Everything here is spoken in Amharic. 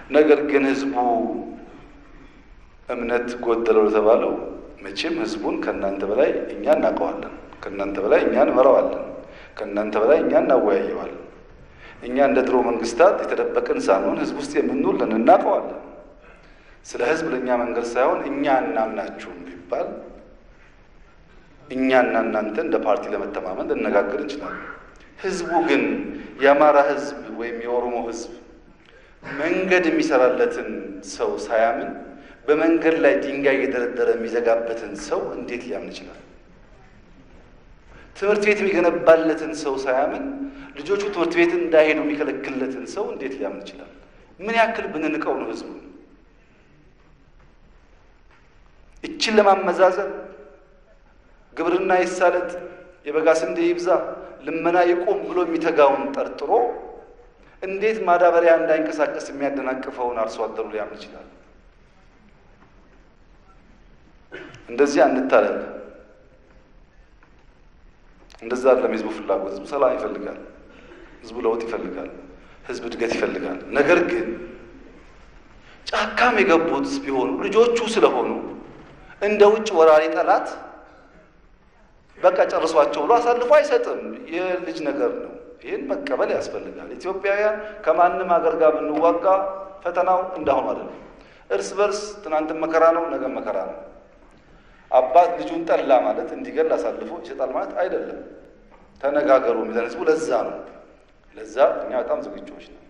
ነገር ግን ህዝቡ እምነት ጎደለው ለተባለው መቼም ህዝቡን ከእናንተ በላይ እኛ እናውቀዋለን። ከእናንተ በላይ እኛ እንመራዋለን። ከእናንተ በላይ እኛ እናወያየዋለን። እኛ እንደ ድሮ መንግስታት የተደበቅን ሳንሆን ህዝብ ውስጥ የምንውልን እናውቀዋለን። ስለ ህዝብ ለእኛ መንገድ ሳይሆን እኛ እናምናችሁም ቢባል እኛና እናንተ እንደ ፓርቲ ለመተማመን ልነጋገር እንችላለን። ህዝቡ ግን የአማራ ህዝብ ወይም የኦሮሞ ህዝብ መንገድ የሚሰራለትን ሰው ሳያምን በመንገድ ላይ ድንጋይ እየደረደረ የሚዘጋበትን ሰው እንዴት ሊያምን ይችላል? ትምህርት ቤት የሚገነባለትን ሰው ሳያምን ልጆቹ ትምህርት ቤት እንዳይሄዱ የሚከለክልለትን ሰው እንዴት ሊያምን ይችላል? ምን ያክል ብንንቀው ነው ህዝቡ? እችን ለማመዛዘን ግብርና ይሳለጥ፣ የበጋ ስንዴ ይብዛ፣ ልመና ይቁም ብሎ የሚተጋውን ጠርጥሮ እንዴት ማዳበሪያ እንዳይንቀሳቀስ የሚያደናቅፈውን አርሶ አደሩ ሊያምን ይችላል? እንደዚህ አንታለል። እንደዛ አይደለም የህዝቡ ፍላጎት። ህዝቡ ሰላም ይፈልጋል። ህዝቡ ለውጥ ይፈልጋል። ህዝብ እድገት ይፈልጋል። ነገር ግን ጫካም የገቡት ቢሆኑ ልጆቹ ስለሆኑ እንደ ውጭ ወራሪ ጠላት በቃ ጨርሷቸው ብሎ አሳልፎ አይሰጥም። የልጅ ነገር ነው። ይህን መቀበል ያስፈልጋል። ኢትዮጵያውያን ከማንም ሀገር ጋር ብንዋጋ ፈተናው እንዳሁኑ አይደለም። እርስ በርስ ትናንትን መከራ ነው፣ ነገ መከራ ነው። አባት ልጁን ጠላ ማለት እንዲገል አሳልፎ ይሰጣል ማለት አይደለም። ተነጋገሩ የሚለን ህዝቡ ለዛ ነው። ለዛ እኛ በጣም ዝግጁዎች ነው።